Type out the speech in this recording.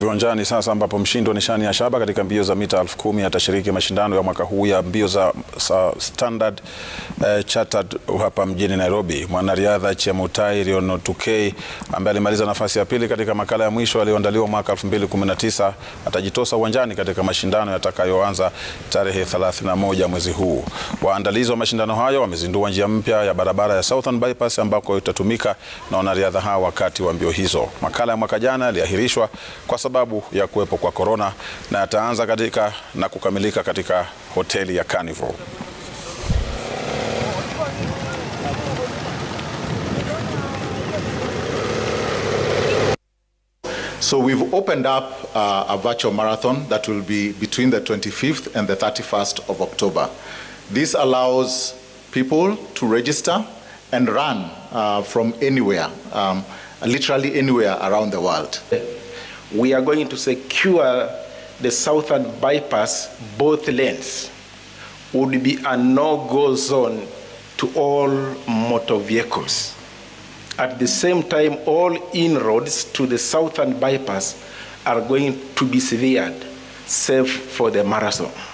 Viwanjani sasa ambapo mshindi wa nishani ya shaba katika mbio za mita elfu kumi atashiriki mashindano ya mwaka huu ya mbio za, za Standard eh, Chartered hapa mjini Nairobi. Mwanariadha Chemutai Rionotukei ambaye alimaliza nafasi ya pili katika makala ya mwisho yaliyoandaliwa mwaka 2019 atajitosa uwanjani katika mashindano yatakayoanza tarehe 31 mwezi huu. Waandalizi wa mashindano hayo wamezindua njia mpya ya barabara ya Southern Bypass ambako itatumika na wanariadha hao wakati wa mbio hizo. Makala ya mwaka jana yaliahirishwa kwa sababu ya kuwepo kwa korona na yataanza katika na kukamilika katika hoteli ya Carnival. So we've opened up uh, a virtual marathon that will be between the 25th and the 31st of October. This allows people to register and run uh, from anywhere, um, literally anywhere around the world. we are going to secure the southern bypass, both lanes would be a no-go zone to all motor vehicles. At the same time, all inroads to the southern bypass are going to be severed, save for the marathon.